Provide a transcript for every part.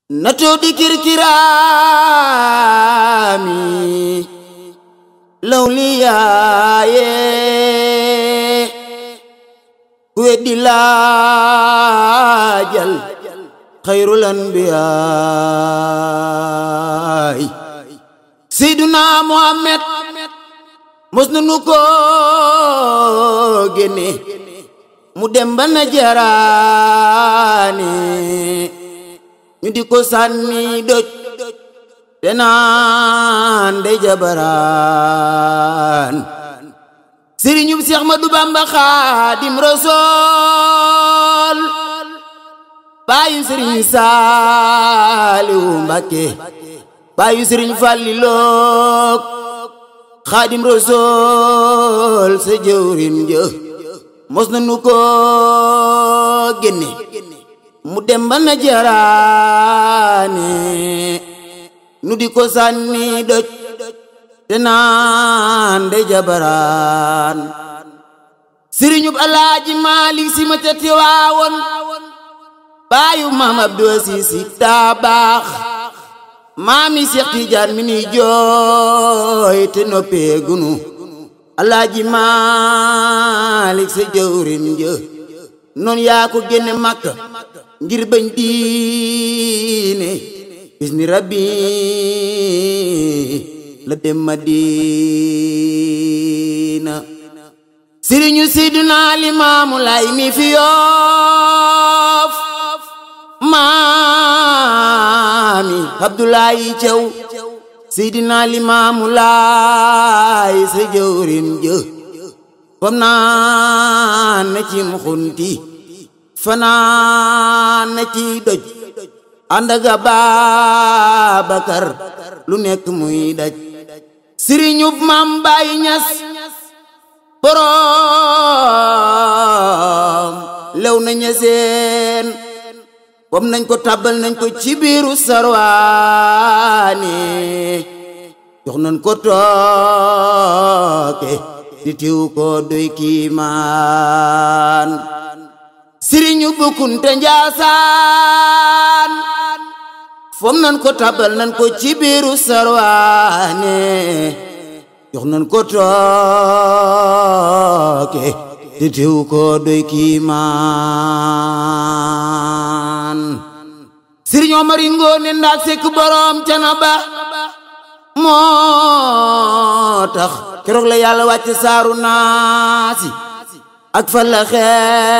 nato di kirkiraami lawliyaaye ku weddi laajal xayrul anbiyaay seyduna muhammad mos na nu ko génne mu dem ba najaraane ñu di ko sànni doj te naan de jabaraan sëriñub Seex Ahmadu Bamba Xaadim Rasuul baayu sëriñ Saaliwu Mbàkke baayu sëriñ Fàllilook Xaadim Rasuul sa jëwrin jë mos na nu ko génne mu dem ba najaraane nu di ko sànni doj te naan de jabaraan sëriñub alaaji maalik si ma ca tiwaawoon baayu maam abdou siisi daa baax maami seex tijaan mi ni jooy te noppee gunu alaaji maalik sa jëwrin jë noon yaa ko génne makka ngir bañ diine bis ni rabbi la dem madina sëriñu seyduna limaamu lay mi fi yoof maami abdulayi caw seydina limaamu lay sa jëwrin jë fam naan na ci muxunti fanaan na ci doj ànd ak Babakar lu nekk muy daj sëriñub maam Baay Ñas boroom lew na ñeseen kom nañ ko tàbbal nañ ko ci biiru sarwaane jox nañ ko tooke di tiw ko doy kiimaan sëriñu bukkunte njaasaan fom nan ko tabal nan ko ci biiru sarwaane jox nan ko tooke di tiw ko doy kiimaan sëriñ Omar Ngoone Ndak Sekk boroom Canaba moo tax keroog la yàlla wàcc saaru naasi ak falaxe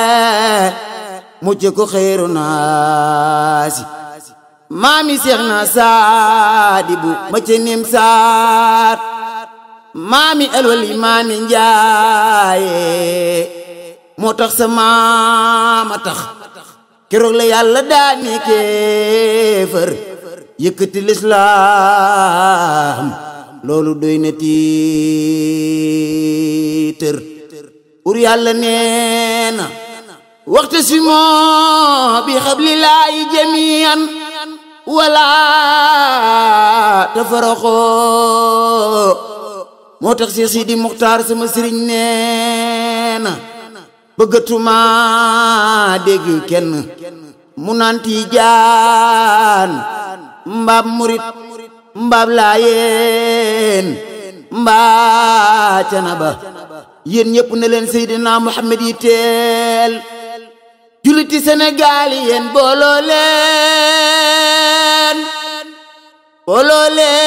mucc ko xeyru naasi maami seex na saadibu ma ca nim saat maami alwali maami njaaye moo tax sa maama tax keroog la yàlla daani kéefër yëkkati lislaam loolu doy na tiitër pour yàlla nee na waxte si moo bi xablilaayi jamian wala tafaraxoo moo tax si Sidi Muxtaar sama sëriñ nee na bëggatuma dégg kenn mu naan Tijaan mbaab murit mbaab laayeen mbaa canaba yéen ñëpp ne leen Seydina Muhammad yi teel juliti Sénégal yi yéen booloo leen booloo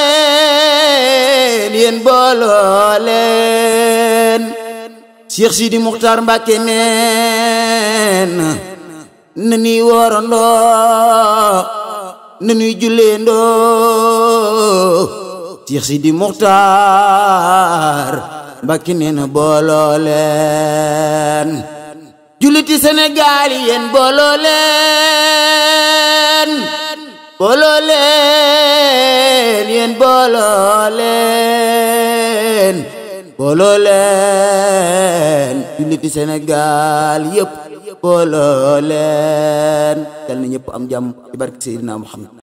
leen yéen booloo leen Cheikh Sidi Muxtaar Mbàkke neen na nuy woorandoo na nuy julleendoo Cheikh Sidi Muxtaar Mbàkke nee na booloo leen julliti Sénégal yi yéen booloo leen booloo leen yéen booloo leen booloo leen julliti Sénégal yëpp booloo leen yal na ñëpp am jàmm ci barke Seydina Muhammad